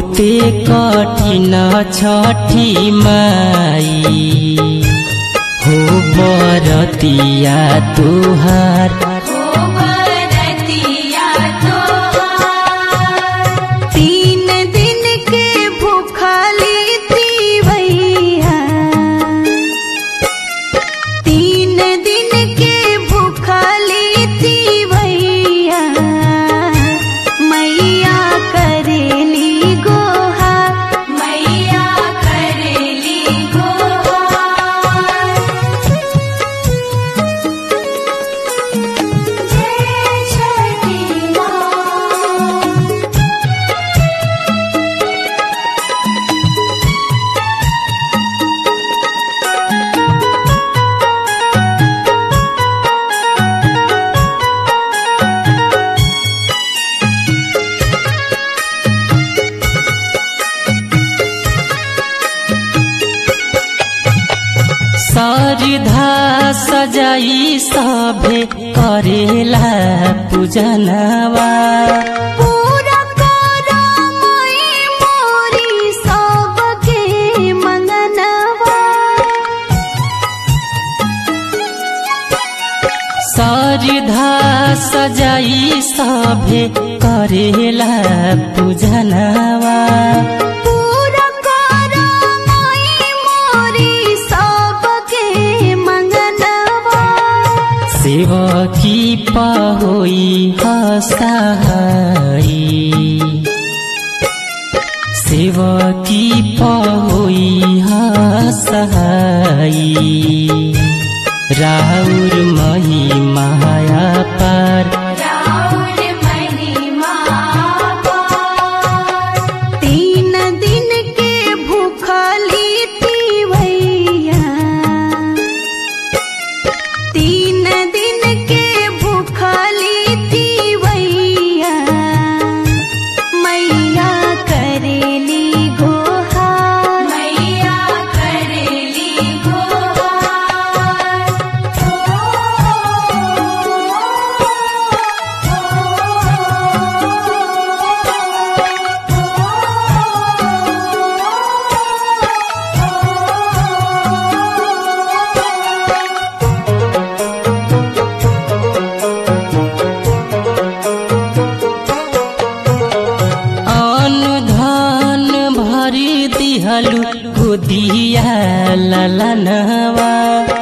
बहुते कठिन छठी माई हो बरतिया तुहार तीन दिन के भूखली तीवैया तीन दिन के भूखली तीवैया मैया करेली गोहा मैया करेली गोहा जय छठी माँ सरधा सजाई सभे करेला पूजनवा पूरा करो मोई मोरी सबके मंगनवा सरधा सजाई सभे करेला पूजनवा पूरा करो मोई मोरी सबके मंगनवा सेवकी पहोई हसाई सेवकी पहोई हसाई राउर मही माया पार राउर महिमा तीन दिन के भूखली तीवैया तीन दिन के भूखली तीवैया मैया करेली गोहा मैया करेली अन्न धन भरी दिहलु गोदिया ललनवा